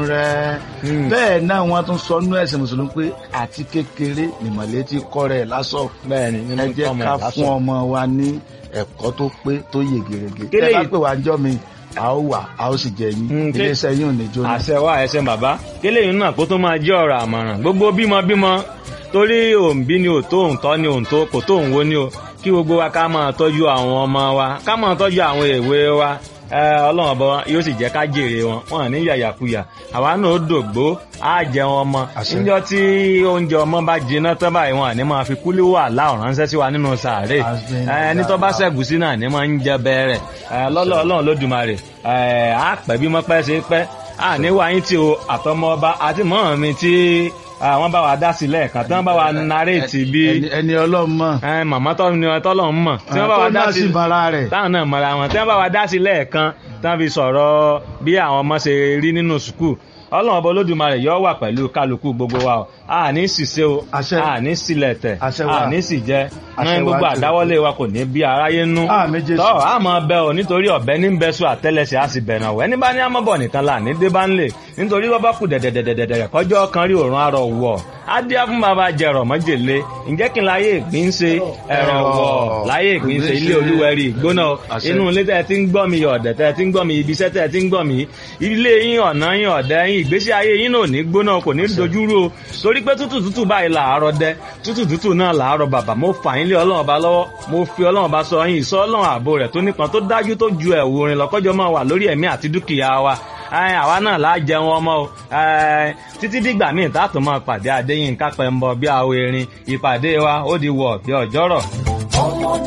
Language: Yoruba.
rẹ̀ Mm. bẹ́ẹ̀ náà wọ́n tún sọ nú ẹ̀sìn mùsùlùmí pé àti kékeré nìmọ̀lẹ́ ti kọ́ rẹ̀ lásọ̀ bẹ́ẹ̀ ni ẹ nínú jẹ́ ọmọ ká ẹ̀ fún lásán. ọmọ wa ní ẹ̀kọ́ tó pé tó yè gèrègè Kí tẹ́ bá lèyí- pè wá jọ́ mi a ó wà a ó sì jẹ yín Mm, kí- iléeṣẹ́ yín ò ní jóná. àṣẹ wa ẹsẹ bàbá kéléyìn náà kó tó máa jẹ́ ọ̀rọ̀ àmọ̀ràn gbogbo bímọ bímọ torí òǹbí ni òtó òǹtọ́ ni òǹtó kò tó òǹwo ni o kí gbogbo wa ká máa tọ́jú àwọn ọmọ wa ká máa tọ́jú àwọn èwe wa ẹ, ọlọ́run ọba yóò sì jẹ́ ká jèrè wọn wọn ní yàyàkuyà àwa náà ó dògbó á jẹun ọmọ Àṣẹ. níjọ́ tí oúnjẹ ọmọ bá jiná tán báyìí wọn àní máa fi kúlí wà láwọn ránṣẹ́ sí wa nínú sàárè Àṣẹ. ẹ, ẹni tó bá ṣẹ̀gùsí náà ní máa ń jẹ bẹ́ẹ̀rẹ̀ lọ́lọ́ ọlọ́run lódùmarè ẹ, á pẹ́ bí mọ́pẹ́ ṣe pẹ́ à ní wáyé tí o àtọmọ ọba àti mọ́ mi tí àwọn bá wa dá sílẹ̀ kan tí wọ́n bá wa naréètì bí ẹni ẹni ọlọ́run mọ̀ ẹ, màmá tọ́ ni tọ́lọ̀ ń mọ̀ tí wọ́n bá wa tó dá náà sí sì bara rẹ̀ táwọn náà mọ̀ra wọn tí wọ́n bá wa dá sílẹ̀ kan tí wọ́n fi sọ̀rọ̀ bí àwọn ọmọ ṣe rí nínú sùkúù ọlọ́run ọba olódùmarè yóò wà pẹ̀lú kálukú gbogbo wa o a ní ṣìṣe o Àṣẹ. a ní sílẹ̀ tẹ̀ Àṣẹ wa. a ní sì jẹ Àṣẹ ní wa gbogbo jù. àdáwọ́lé wa kò ní bí aráyé nú Àmín Jésù. tọ́ a máa bẹ o nítorí ọ̀bẹ ní bẹ sùn àtẹ́lẹsẹ̀ a sì bẹ̀rẹ̀ ọ̀wẹ́ ní bá ní amọ́bọ̀ nìkan là ní dé bá ń lè nítorí bọ́ bá kù dẹ̀dẹ̀dẹ̀dẹ̀dẹ̀ kọjọ́ kan rí òrùn arọ̀ wọ̀ á dé fún bàbá jẹrọ mọ́jèlé ǹjẹ́ kí n láyé ìgbín ṣe ẹ̀rọ wọ̀ láyé ìgbín ṣe ilé olúwẹ̀rí ìgbóná Àṣẹ. inú ilé tẹ́ ẹ ti ń gbọ́ mi ọ̀dẹ̀ tẹ́ ẹ ti ń gbọ́ mi ibi iṣẹ́ tẹ́ ẹ ti ń gbọ́ mi ilé yín ọ̀nà yín ọ̀dẹ̀ yín ìgbésí ayé yín náà ò ní gbóná kò ní dojúrú o torí pé tútù tútù báyìí làárọ̀ dẹ tútù tútù náà làárọ̀ bàbà mo fà yín lé ọlọ́run ọba lọ́wọ́ mo fi ọlọ́run ọba sọ yín ìsọ ọlọ́run ààbò rẹ̀ tó nípọn tó dájú tó ju ẹ̀wù orin lọ́kọ́jọ́ máa wà lórí ẹ̀mí àti dúkìá wa Ẹ, àwa náà láà jẹun ọmọ o Ẹ, títí dìgbà míì tá a tún máa pàdé Adéyínká Pẹ́ńbọ bí àwọn erin ìpàdé wa ó di wọ̀ bí ọjọ́rọ̀.